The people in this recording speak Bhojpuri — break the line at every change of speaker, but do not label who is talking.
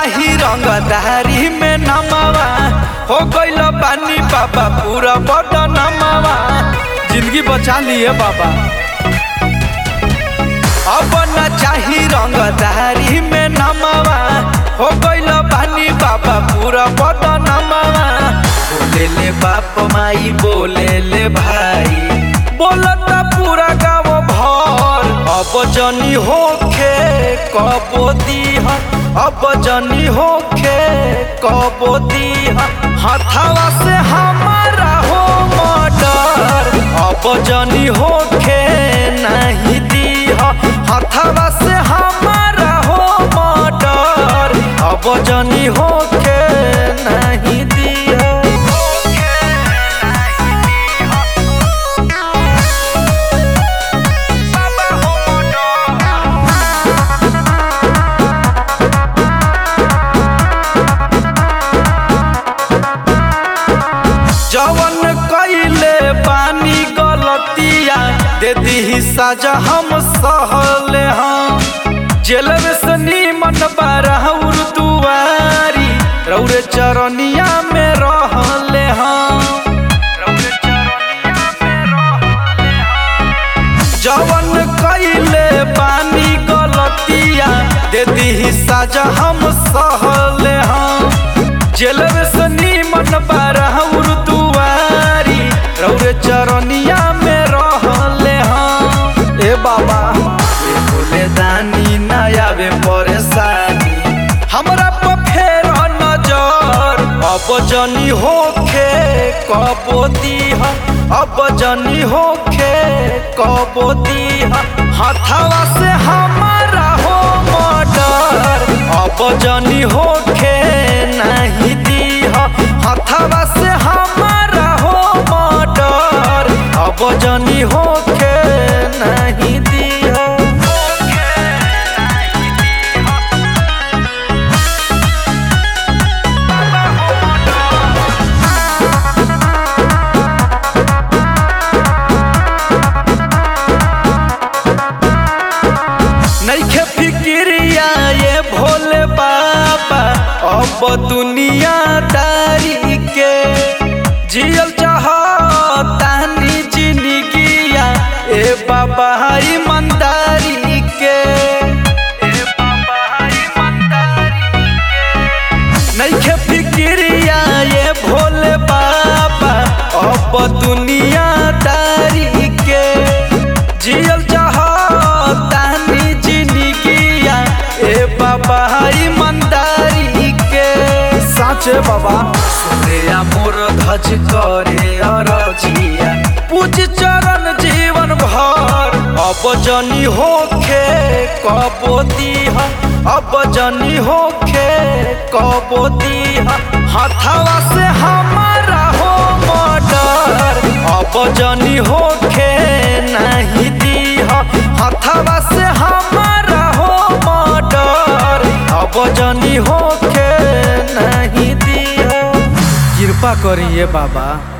चाही रंगदारी में नमावा हो गइल बानी बाबा पूरा बड़ नमावा जिंदगी बचा लिए बाबा अब न चाही रंगदारी में नमावा हो गइल बानी बाबा पूरा बड़ नमावा बोले ले बाप माई बोले ले भाई बोलता पूरा गाँव भर अब जनी होखे कबो दीह अब जनी होखे कबो दीह हथवा से हमारा हो मर्डर अब जनी होखे नहीं दीह हथवा से हमारा हो मर्डर अब जनी होखे नहीं दीह जवन कइले बानी गलतिया दे दी सजा हम सहले हम जेल में से नीमन बारहउर दुआरी रौरे चरनिया में रहले हम रौरे चरनिया में रहले हम जवन कइले बानी गलतिया दे दी सजा हम सहले हम जेल में से नीमन बारहउर दुआरी रौरे चरनिया में रहले हम ए बाबा ए भोले दानी ना आवे परेशानी हमरा पर फेर नजर अब जनी होखे कबो दीह अब जनी होखे कबो दीह हथवा से हमारा हो मर्डर अब जनी होखे नहीं दीह हथवा से हमारा हो मर्डर अब जनी होखे नहीं दीह नइखे फिक्रिया ये भोले बाबा अब दुनिया दारी के जियल चाहतानी जिंदगिया ए बाबा ईमानदारी के ए बाबा ईमानदारी के नइखे फिक्रिया ये भोले बाबा अब दुनिया दारी के जियल चाहतानी जिंदगिया ए बाबा ईमानदारी के साचे बाबा सुने मोर धज करे अरजिया पूज चरण जीवन भर अब जनी होखे कबो दीह अब जनी होखे कबो दीह हथवा से हमारा हो मर्डर अब जनी होखे नहीं दीह हथवा से हमारा हो मर्डर अब जनी होखे नहीं दीह कृपा करिए बाबा